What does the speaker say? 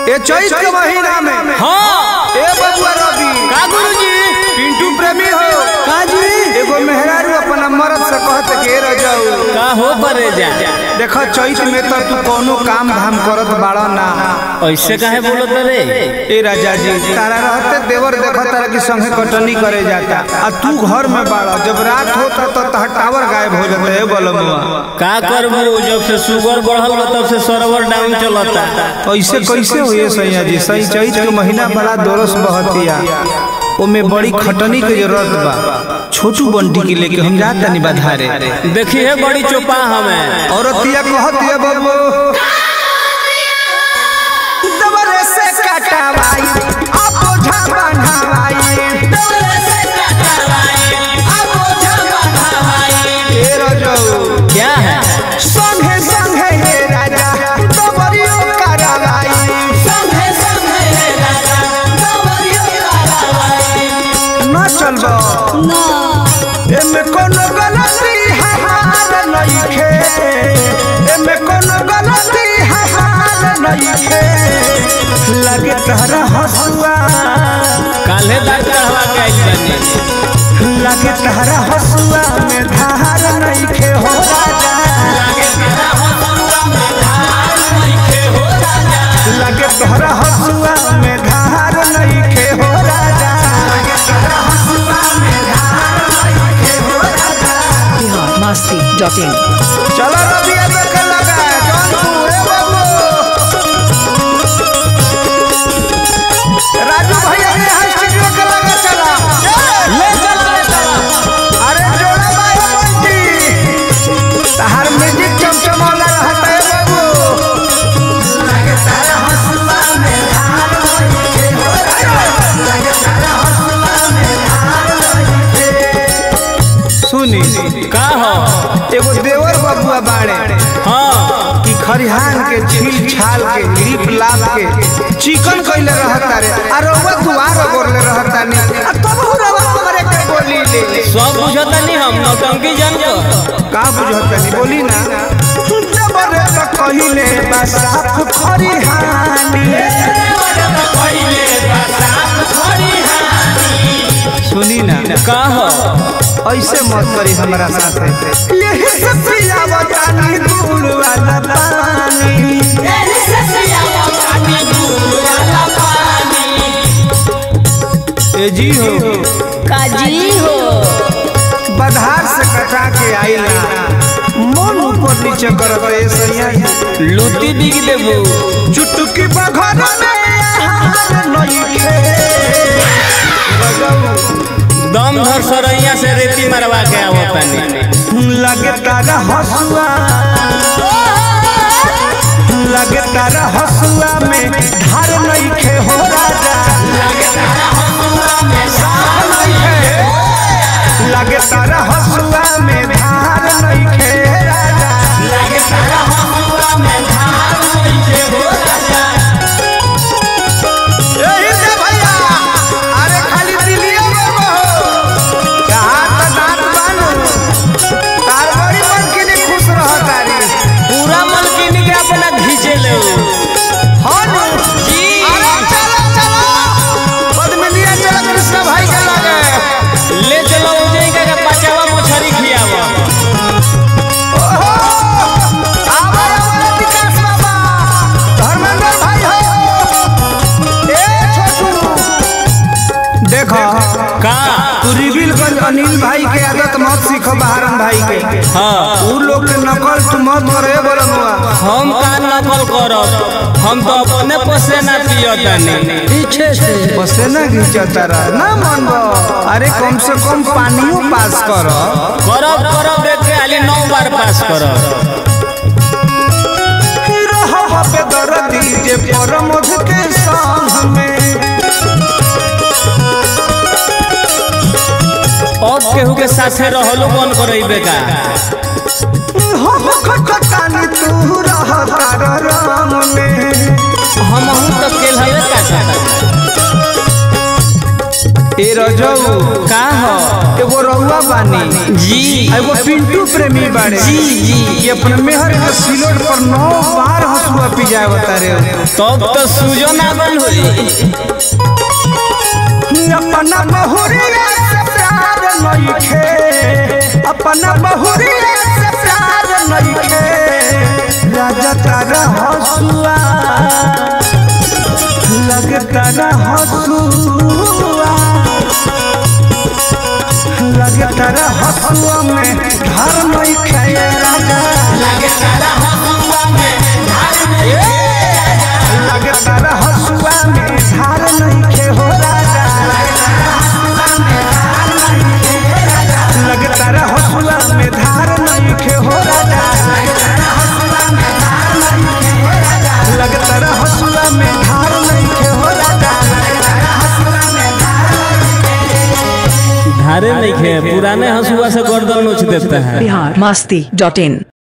ए चैत के महीना में हाँ ए बबुआ रवि का गुरुजी पिंटू प्रेमी हो का जी एगो मेहरारू अपना मर्द से कहत के रह जाऊ का हो परे जा देखो चैत में तो तू कोनो काम धाम करत बाड़ा ना ऐसे काहे बोलत रे ए राजा जी तारा रहते देवर देखो तारा की संगे कटनी करे जाता आ तू घर में बाड़ा जब रात होता तो तह टावर गायब हो जाता है बलमुआ का करबू जब से शुगर बढ़ल बा तब से सर्वर डाउन चलता ऐसे कैसे हुए सैया जी सही चैत के महीना बड़ा दोरस बहतिया ओमे बड़ी खटनी के जरूरत बा छोटू बंटी के लेके हम जात तनी बाधारे देखी है बड़ी चोपा हमें औरतिया कहतिया बाबू दबरे से कटवाई अब ओझा बन्हवाई ए रजऊ क्या है संगे संगे हे राजा दबरियो करवाई न चलबो एमे कोनो गलती हमार नइखे एमे कोनो गलती हमार नइखे लगे तहरा हसुआ काल्हे दांत कहवा के आई बनी लगे तहरा हसुआ में धार नइखे हो राजा लगे तहरा हसुआ में धार नइखे हो राजा biharmasti.in चलो रबिया देखे लगा जौनपुर ए बाबू राजू भैया ने यहाँ स्टूडियो के लगा चला ले चला ले चला अरे जोड़ा बाबू बंटी तहार म्यूजिक चमचमाला रहता है बाबू सुनी का हो एगो देवर बबुआ बाड़े हाँ कि खरिहान के छील छाल के लिप लाप के चिकन कइले रहता रे आ रउआ दुआर गोरले रहता ने आ तब रउआ हमरे के बोली ले ले सब बुझता नहीं हम नौटंकी जान को का बुझत नहीं बोली ना जबरे तो कहिले बा साफ खरिहानी सुनी ना का हो ऐसे मत करी हमरा साथे यही से पियावता नी दूर वाला पानी ए जी हो काजी हो बधार से कटा के आइला मन ऊपर नीचे करत ए सैया लूटी बिग देबू चुटकी बघर में आहार नइखे दम धर सरैया से रेती मरवा के आवतनी लगे तारा हसुआ लगे तारा हसुआ में धार नइखे हो राजा लगे तारा हसुआ में धार नइखे लगे तारा हसुआ में धार नइखे राजा लगे तारा हसुआ में धार नइखे हो राजा यही से भैया अरे खाली दिलिया बाबा हो कहाँ तो दांत बानू तार बड़ी मन के लिए खुश रह तारी पूरा मलकिनी के अपना घींचे ले हाँ नु जी अरे चलो चलो पद्मिनिया चलो कृष्ण भाई के लगे ले चलो उजई का बचावा मछरी खियावा ओहो आवा आवा विकास बाबा धर्मेंद्र भाई हो ए छोटू देखो का तू रिविलगंज अनिल भाई के आदत मत सीखो बहारन भाई के हाँ उ लोग के नकल तू मत करे बोलनुआ हम का नकल करब हम तो अपने पसे ना पियतनी पीछे से पसेना घिंचता रह ना मन अरे कम से कम पानियो पास कर करब करब देख के खाली नौ बार पास करब पे दर्दी जे परमध के संग में अब केहू के साथे रहलो बन करइबे का हम खटकानी तू रह तार रंग में हम हूं तो केल हवे का चाहता ए ए रजऊ का हो एगो रउआ बानी जी आ एगो पिंटू प्रेमी बाड़े जी जी ये अपने मेहर के सिलोट पर नौ बार हसुआ पिजाए बता रहे तब तो सूजो ना बन होई अपना बहुरिया से प्यार नइखे अपना बहुरिया से प्यार नइखे राजा तारा हसुआ लगता रह हसुआ लगता रह हसुआ में घर नइखे राजा लगता रह हसुआ में धार नइखे हो राजा लगता रह हसुआ में धार नइखे हो राजा लगता रह हसुआ में धार नइखे हो राजा धारे नहीं खे पुराने हंसुआ से गर्दन नोच देता है बिहार मस्ती डॉट इन